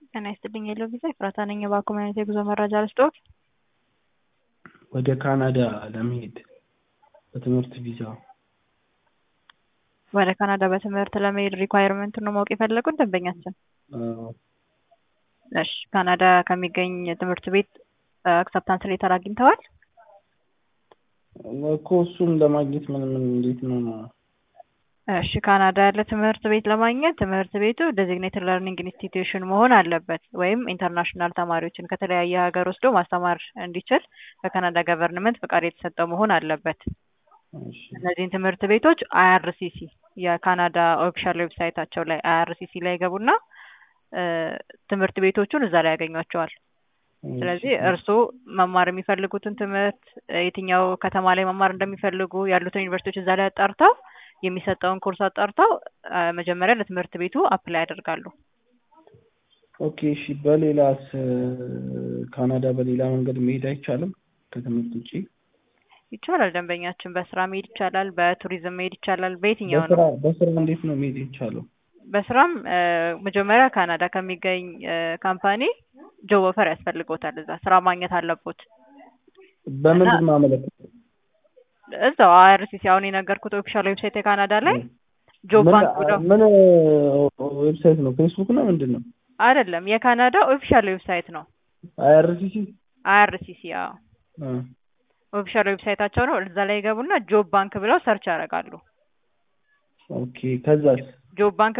ጤና ይስጥልኝ የለው ቪዛ ኤፍራታ ነኝ። የባንክ ማግኘት የጉዞ መረጃ ልስጥዎት? ወደ ካናዳ ለመሄድ በትምህርት ቪዛ ወደ ካናዳ በትምህርት ለመሄድ ሪኳየርመንቱን ነው ማወቅ የፈለጉት ደንበኛችን? አዎ። እሺ ካናዳ ከሚገኝ ትምህርት ቤት አክሰፕታንስ ሌተር አግኝተዋል? እኮ እሱን ለማግኘት ምን ምን እንዴት ነው? እሺ ካናዳ ያለ ትምህርት ቤት ለማግኘት ትምህርት ቤቱ ዴዚግኔትድ ለርኒንግ ኢንስቲትዩሽን መሆን አለበት ወይም ኢንተርናሽናል ተማሪዎችን ከተለያየ ሀገር ወስዶ ማስተማር እንዲችል ከካናዳ ገቨርንመንት ፈቃድ የተሰጠው መሆን አለበት። እሺ እነዚህን ትምህርት ቤቶች አይአርሲሲ የካናዳ ኦፊሻል ዌብሳይታቸው ላይ አይአርሲሲ ላይ ይገቡና ትምህርት ቤቶቹን እዛ ላይ ያገኟቸዋል። ስለዚህ እርስዎ መማር የሚፈልጉትን ትምህርት የትኛው ከተማ ላይ መማር እንደሚፈልጉ ያሉትን ዩኒቨርሲቲዎች እዛ ላይ አጣርተው የሚሰጠውን ኮርስ አጣርተው መጀመሪያ ለትምህርት ቤቱ አፕላይ ያደርጋሉ። ኦኬ እሺ። በሌላስ ካናዳ በሌላ መንገድ መሄድ አይቻልም ከትምህርት ውጪ? ይቻላል። ደንበኛችን በስራ መሄድ ይቻላል፣ በቱሪዝም መሄድ ይቻላል። በየትኛው ነው? በስራ በስራ እንዴት ነው መሄድ የሚቻለው? በስራም መጀመሪያ ካናዳ ከሚገኝ ካምፓኒ ጆብ ኦፈር ያስፈልጎታል። እዛ ስራ ማግኘት አለቦት። በምንድን ነው ማመለከተው? እዛው አይአርሲሲ አሁን የነገርኩት ኦፊሻል ዌብሳይት የካናዳ ላይ ጆብ ምን ባንክ ብለው ምን ዌብሳይት ነው? ፌስቡክ ነው ምንድን ነው? አይደለም፣ የካናዳ ኦፊሻል ዌብሳይት ነው። አይአርሲሲ አይአርሲሲ አዎ፣ ኦፊሻል ዌብሳይታቸው ነው። እዛ ላይ ይገቡና ጆብ ባንክ ብለው ሰርች ያደርጋሉ። ኦኬ ከዛስ ጆብ ባንክ